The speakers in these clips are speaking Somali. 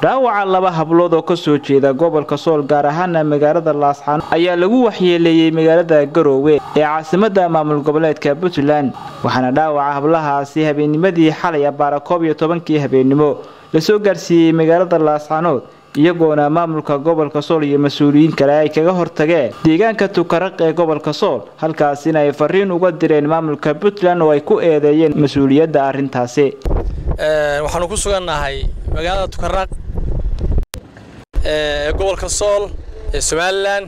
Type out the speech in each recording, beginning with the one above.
dhaawaca laba hablood oo kasoo jeeda gobolka sool gaar ahaana magaalada laasxaan ayaa lagu waxyeeleeyey magaalada garoowe ee caasimada maamul goboleedka puntland waxaana dhaawaca hablahaasi habeennimadii xalay abaara koob iyo tobankii habeennimo lasoo gaarsiiyey magaalada laasxaanood iyagoona maamulka gobolka sool iyo mas-uuliyiin kale ay kaga hortageen deegaanka tukaraq ee gobolka sool halkaasina ay fariin uga direen maamulka puntland oo ay ku eedeeyeen mas-uuliyadda arrintaasi waxaanu ku sugannahay magaalada tukaraq ee gobolka sool ee somalilan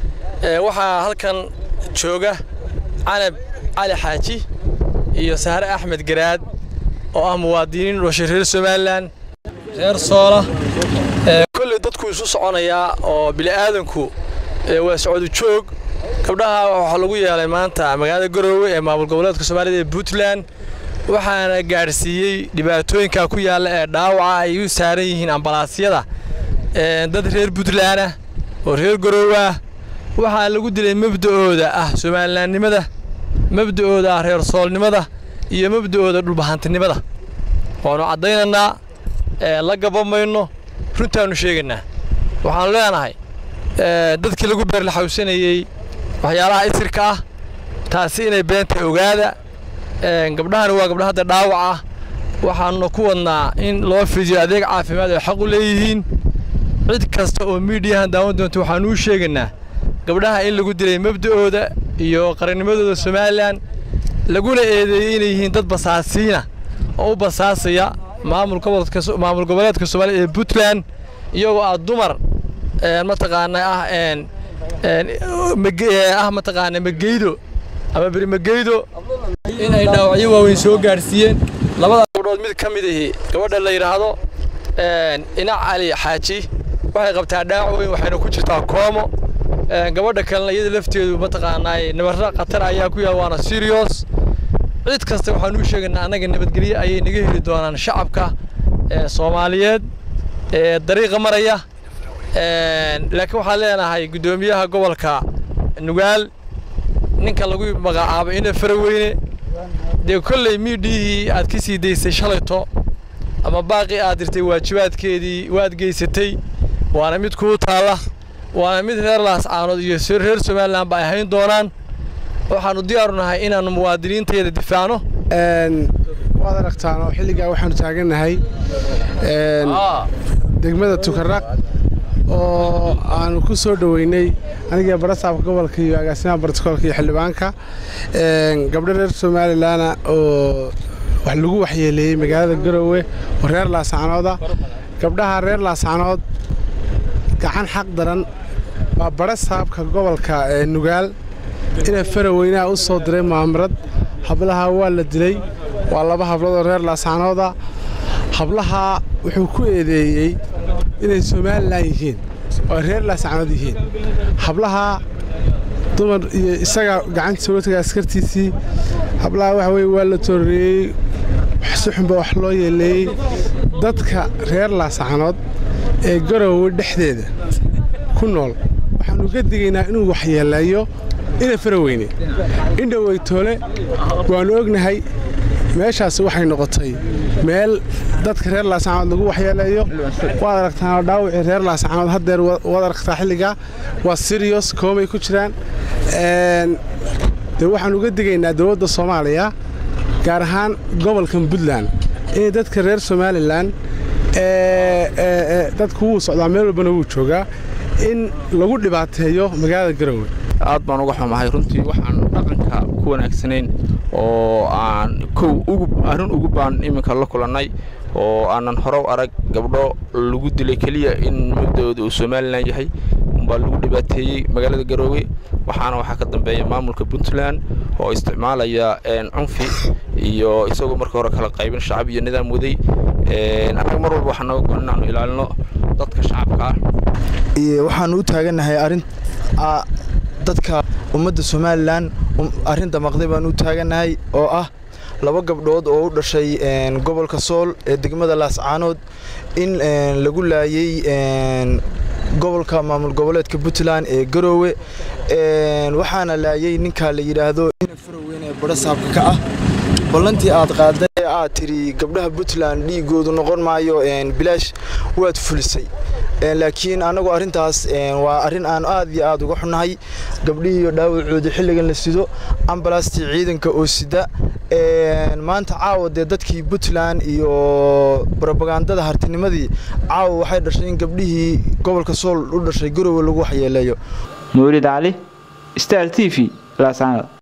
waxaa halkan jooga canab cali xaaji iyo sahre axmed garaad oo ah muwaadiniin dhashay reer somalilan reer soola kolley dadku isu soconayaa oo bili'aadanku waa socdu joog gabdhaha waxaa lagu yeelay maanta magaalada garoowe ee maamul goboleedka soomaalida ee puntland waxaana gaadhsiiyey dhibaatooyinka ku yaalla ee dhaawaca ay u saaran yihiin ambalaasyada dad reer puntland ah oo reer garoowe ah waxaa lagu dilay mabda'ooda ah somalilaannimada mabda'ooda ah reer soolnimada iyo mabda'ooda dhulbahantinimada waannu caddaynaynaa la gabamayno runtaannu sheegaynaa waxaannu leenahay dadkii lagu beerlaxawsanayey waxyaalaha isirka ah taasi inay beenta ogaada gabdhahani waa gabdha hadda dhaawac ah waxaanuna ku wadnaa in loo fidiyo adeeg caafimaad ay xaq u leeyihiin cid kasta oo miidiyahan daawan doonta waxaannu u sheegaynaa gabdhaha in lagu dilay mabda'ooda iyo qarannimadooda somalilan laguna eedeeyey inay yihiin dad basaasiina oo u basaasaya maamul goboleedka soomaaliya ee puntland iyagoo ah dumar mataqaanaa ah ah mataqaana mageydo ama berimageydo in ay dhaawacyo waaweyn soo gaadhsiiyeen labada gabdhood mid ka mid ahi gabadha la yidhaahdo inac cali xaaji waxay qabtaa dhaawac weyn waxayna ku jirtaa koomo gabadha kalena iyada lafteedu mataqaanaa nabarra khatar ayaa ku yaal waana sirios cid kasta waxaanu u sheegaynaa annaga nabadgelyo ayay naga heli doonaan shacabka soomaaliyeed ee dariiqa maraya laakiin waxaan leenahay guddoomiyaha gobolka nugaal ninka lagu magacaabo ina faraweyne dee kolley miidhiyihii aad ka sii daysay shalayto ama baaqii aad dirtay waajibaadkeedii waad geysatay waana mid kuu taalla waana mid reer laascaanood iyo reer somalilan ba ay hayn doonaan waxaannu diyaaru nahay inaannu muwaadiniintayada difaacno waad aragtaan oo xilligaa waxaannu taagannahay degmada tukaraq oo aanu ku soo dhoweynay aniga barasaabka gobolka iyo agaasimaha barticoolka iyo xildhibaanka gabdho reer somalilanna oo wax lagu waxyeeleeyey magaalada garoowe oo reer laasacnooda gabdhaha reer laasacnood gacan xaq daran waa barasaabka gobolka nugaal ina faraweynaha u soo diray maamarad hablaha waa la dilay waa laba hablood oo reer laasacnooda hablaha wuxuu ku eedeeyey inay somalilan yihiin oo reer laasacnood yihiin hablaha dumar iyo isaga gacantiisa uga tagay askartiisii hablaha waxa weye waa la tooreeyey si xunba wax loo yeeleeyey dadka reer laasacnood ee garoowe dhexdeeda ku nool waxaannu ga digaynaa inuu waxyeeleeyo ina faraweyne indhoweytoole waannu ognahay meeshaasi waxay noqotay meel dadka reer laasacnood lagu waxyeeleeyo waad aragtaan dhaawacii reer laasacnood haddeer waad aragtaa xilligaa waa siriyos koomay ku jiraan dee waxaan uga digaynaa dowladda soomaaliya gaar ahaan gobolkan puntland inay dadka reer somalilan dadku wuu socdaa meel walbana wuu joogaa in lagu dhibaateeyo magaalada garoowe aad baan uga xumahay runtii waxaan dhaqanka ku wanaagsanayn oo aan kow arrin ugu baan iminka la kulannay oo aanan horow arag gabdho lagu dilay keliya in mabda'ooda uu somalilan yahay umbaa lagu dhibaateeyey magaalada garoowe waxaana waxaa ka dambeeya maamulka puntland oo isticmaalaya cunfi iyo isagoo marka hore kala qaybin shacab iyo nidaam waday annaga mar walba waxaa naga goon inaanu ilaalino dadka shacabka ah waxaanu u taagannahay arrin dadka ummadda somalilan arrinta maqday baan u taagannahay oo ah laba gabdhood oo u dhashay gobolka sool ee degmada laascaanood in lagu laayey gobolka maamul goboleedka puntland ee garoowe waxaana laayey ninkaa la yidhaahdo ina faraweyne ee badho saabka ka ah ballantii aad qaaday ee aad tiri gabdhaha puntland dhiigoodu noqon maayo bilaash waad fulisay laakiin anagu arrintaas waa arrin aan aad iyo aad uga xunnahay gabdhihiiyo dhaawacooda xilligan la sido ambalastii ciidanka oo sida maanta caawa dee dadkii puntland iyo robagandada hartinimadii caawa waxay dhashay in gabdhihii gobolka sool u dhashay garowe lagu waxyeeleeyo mawlid cali star t v laascaanood